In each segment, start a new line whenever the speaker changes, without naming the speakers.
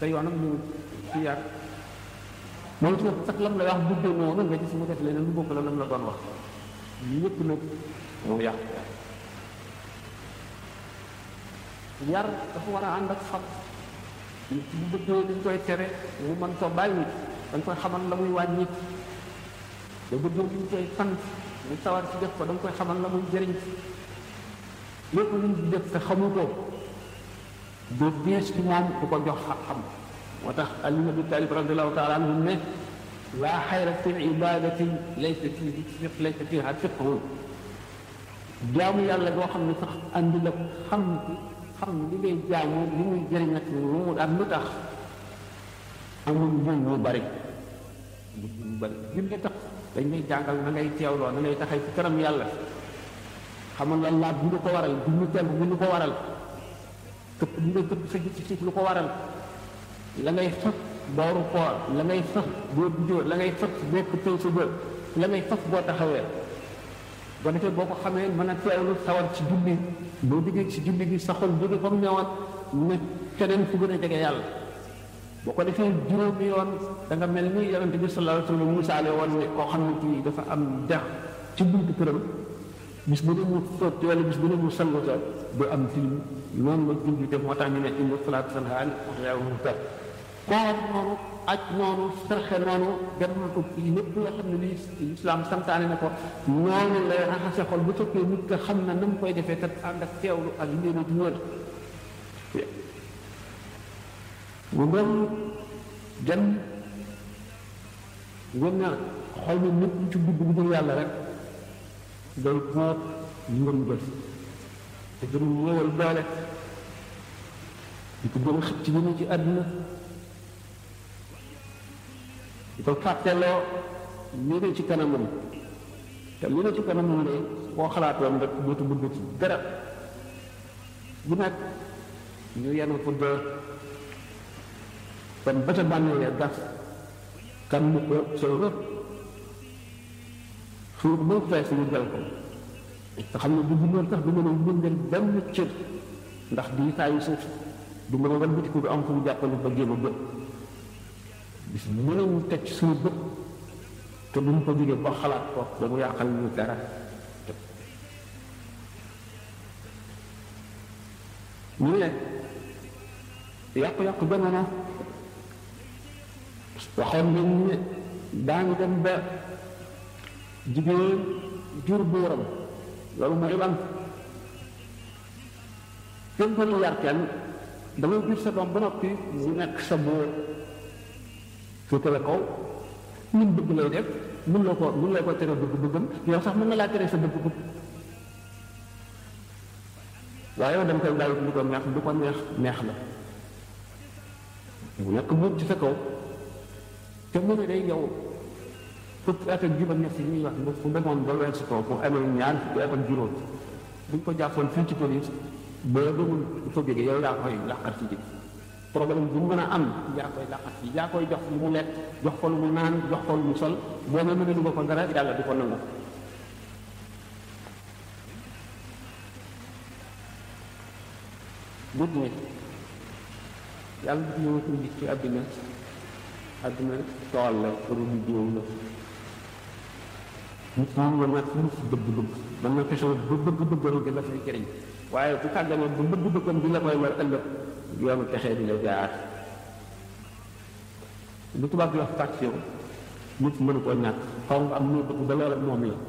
te yoonam ñu ci yar moom ci sax lam lay wax buddee noonu nga gis mu def leneen lu bokk la lam la doon wax yëpp nag moo yàq yar dafa war a ànd ak xam nit bu bëggee dañ koy tere mu mën ko bàyyi dañ koy xamal la muy wàññi da bëggee liñ koy sant mu sawar ci def ko da nga koy xamal la muy jëriñ lépp luñ di def te xamu ko du diis ci moom du ko jox xam-xam moo tax Ali ibn Abi Talib radiallahu taala anhu ne laa xayra fi ibadatin laysa fi laysa fiha fiqhu jaamu yàlla boo xam ne sax andi la xam xam li ngay jaamu li muy jëriñ ak lu mu ak lu tax amul njëriñ yu bari yu bari jur gi tax dañ lay jàngal na ngay teewloo na ngay taxay ci kanam yàlla xamal la laaj bi lu ko waral bi ñu temb bi lu ko waral këpp bi nga këpp sa gis ci lu ko waral la ngay fas booru koor la ngay fas boo dujoo la ngay fas boo këppee sa bër la ngay fas boo taxawee boo defee boo ko xamee mën a teewlu sawar ci julli boo diggee ci julli gi sa xol jóge fa mu newoon ne keneen fu gën a jege yàlla boo ko defee juróomi yoon da nga mel ni yonente bi sallallahu alayhi wa sallam misaale woon ne koo xam ne kii dafa am dex ci buntu këram bis bu ne mu sotti wala bis bu ne mu sangu sa du am tilim noonu la julli def moo tax ñu ne inna salaata tanhaa anil fahshaa'i wal munkar koor noonu aj noonu sarxe noonu gannaaw ko lépp loo xam ne lii islam santaane na ko noonu lay raxase xol bu fekkee nit ka xam na na mu koy defee te ànd ak teewlu ak yéene ju wër mu doon jan ngeen na xol mi nit ci dugg bu dul yàlla rek day moot ngëm bët te gën ñëwal doole di ko gën a xëcc ñu ci àdduna di ko fàtteloo ñu ne ci kanamam te lu ne ci kanamam de boo xalaatoon rek dootu bëgg ci dara bu nag ñu yenu ko dër kon ba ca bànneelee gas kan mu ko soo rëpp suur bu fees ñu jël ko te xam ne bu bindoon sax du mën a bindal benn cër ndax di taayu suuf du mën a wan bitiku bi am fu mu jàppale ba jéem a bët bis mënuñu teg ci suñu bët te duñ ko jógee ba xalaat ko ba mu yàqal ñu dara ñu ne yàqu-yàqu jamono waxoon nañ ne daañu dem ba jigéen jur buuram loolu mooy lan kenn mënu yar kenn dangay jur sa doom ba noppi mu nekk sa buur féetale kaw ñun bëgg lay def mun la ko mun lay ko tere bëgg bëggam yow sax mën na laa tere sa bëgg bëgg waaye yow dem koy bàyyi lu ko neex du ko neex neex la mu nekk buur ci sa kaw te mu ne day yow fukki at ak juróom ñett yi ñuy wax ba fu demoon ba weesu ko bu amee ñaar fukki at ak juróom buñ ko jàppoon fii ci police ba demul fa jóge yow yaa koy làqat ci problème bu mu mën a am yaa koy làqat ci yaa koy jox lu mu lekk jox ko lu mu naan jox ko lu mu sol boo ma mënee lu ko dara yàlla di ko nangu nit ñi yàlla di ñëw indi ci àddina àddina tool la pour ñu jiw la nit ñi mën na lu si bëgg-bëgg mën na fexe ba bëgg-bëggam gi la fay jëriñ waaye bu tàggamee ba bëgg-bëggam bi la koy war ëllëg yoonu texee di la jaar lu tubaab di wax passion nit mënu ko ñàkk xaw nga am lu bëgg ba loolu moom la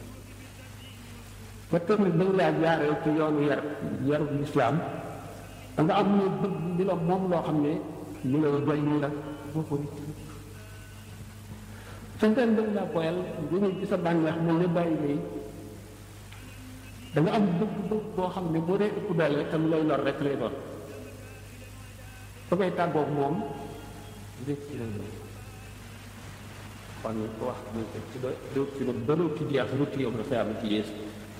ba tamit dañ laa jaaree ci yoonu yar yaru lislaam da nga am lu bëgg di la moom loo xam ne lu la doy nii la boo ko fenteen dañ laa boyal dañuy ci sa bànneex mel ne bàyyi lay da nga am bëgg-bëgg boo xam ne boo dee ëpp doole te lu lay lor rek lay doon ba ngay tàggoog moom rek ci lay doon kon ko wax ni ci do réew ci ba réew ci jeex lu ci yow dafa am ci yeesu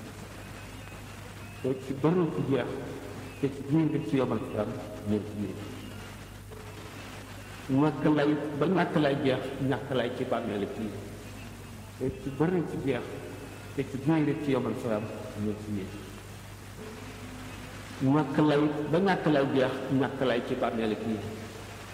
te ci ba réew ci jeex te ci biir rek ci yomal fi am ñëw ci biir ñàkk lay ba ñàkk lay jeex ñàkk lay ci bàmmeelu kii te ci ba réew ci jeex te ci biir rek ci yomal fi am ñëw ci biir ñàkk lay ba ñàkk lay jeex ñàkk lay ci bàmmeelu kii